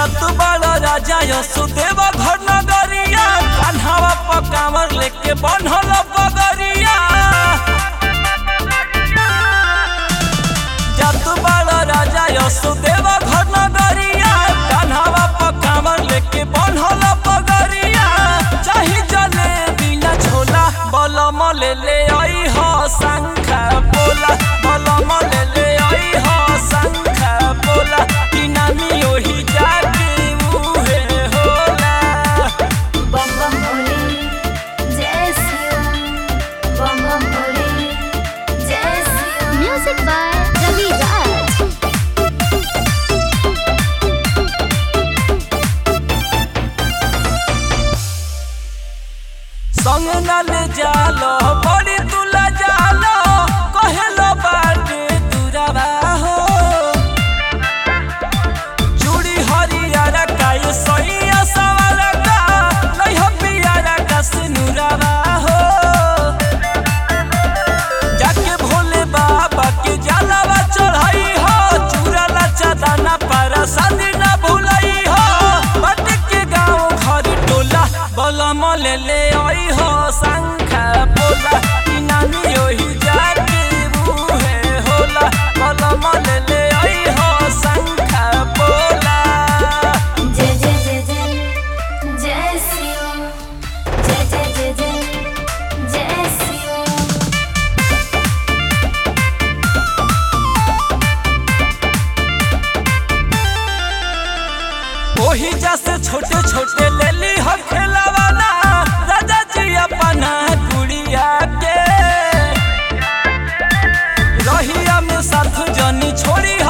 जात बड़ राजा यशोदेव घर नगरिया कान्हावा पकावर लेके बनल पगरिया जात बड़ राजा यशोदेव घर नगरिया कान्हावा पकावर लेके बनल पगरिया चाही जले बिना छोला बलम ले ले आई हो शंखा बोला बलम ले ले आई हो शंखा बोला कि नामी ओही जाके मुहे होला बम बम भोले जय शिव बम बम भोले जय शिव म्यूजिक बाय रवि राज संग न ले जालो बड़ी तुला जालो कहेलो बाटे दुरावा हो चूड़ी हरियारा का ये सैया सवारा का नहीं हो पियारा का सिनुरावा हो जाके भोले बाबा के जलावा चढ़ाई हो चूरा लचा दाना पारा शादी ना भूलाई हो बट के गाँव घर टोला बलम ले ले आई हो शंखा बोला कि नानी ओही जाके मुहे होला बलम ले ले आई हो शंखा बोला जय जय जय जय जय शिव जय जय जय जय जय शिव ओही जैसे छोटे छोटे ले ली हो खेलवाना राजा जी अपना गुड़िया के रहिया में साथ जनी छोड़ी